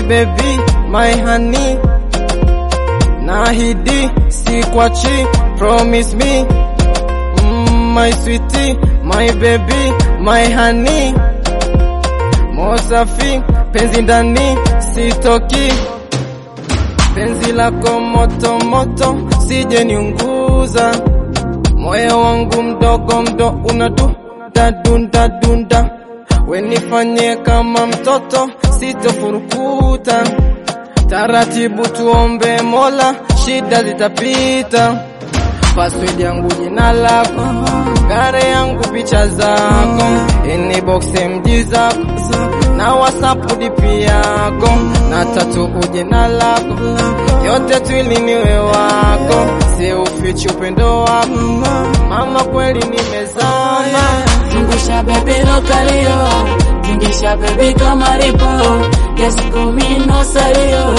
baby, my honey. Nahidi sikwachi, promise me. Mm, my sweetie, my baby, my honey. Mosafi, penzi ndani, sitoki. Penzi lako moto moto, sije niunguza. Moyo wangu mdogo mdo unadunda dunda dunda. Wenifanye kama mtoto, sitofurukuta. Taratibu tuombe Mola, shida zitapita. Password yangu jina lako, gare yangu picha zako, inbox MG zako na WhatsApp DP yako na tatu jina lako, yote twili niwe wako, si ufichi upendo wako, mama kweli nimezama. Zungusha baby lokalio, tingisha baby kama ripo, kiasi kumi no salio.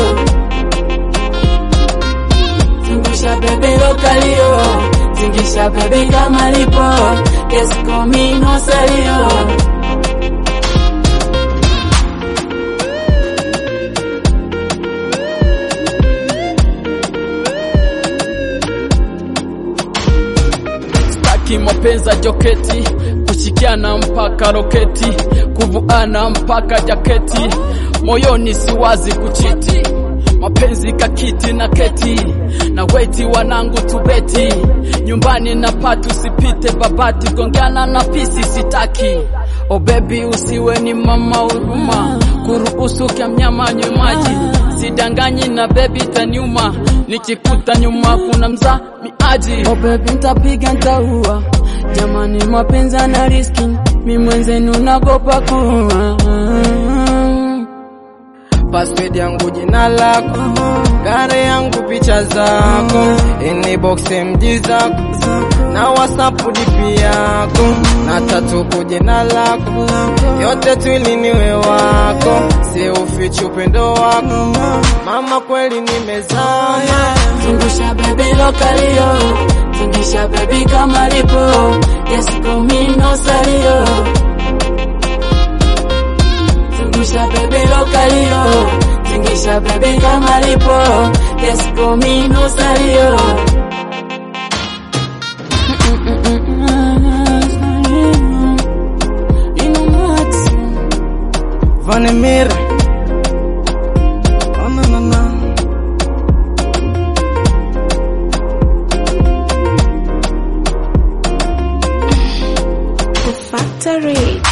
Zungusha baby lokalio, tingisha baby kama ripo, kiasi kumi no salio. Staki mapenzi ya joketi, kushikiana mpaka roketi, kuvuana mpaka jaketi, moyoni siwazi kuchiti, mapenzi kakiti na keti, na weti wanangu tubeti, nyumbani na patu sipite babati, gongana na pisi sitaki, o baby usiwe ni mama huruma, kuruhusu kya mnyama nywe maji, sidanganyi na baby taniuma, nikikuta nyuma kuna mza miaji Oh baby ntapiga ntaua, jamani mapenzi na riski, mi mwenzenu nagopa kuua. Password yangu jina lako, gare yangu picha zako, inbox MG zako na WhatsApp DP yako na tatu jina lako, yote twili niwe wako, si ufichi upendo wako, mama kweli nimezama. Zungusha baby lokalio, tingisha baby kama lipo, kiasi kumi no salio. Zungusha baby lokalio, tingisha baby kama lipo, kiasi kumi no salio. Vanemir oh, no, no, no. The Factory.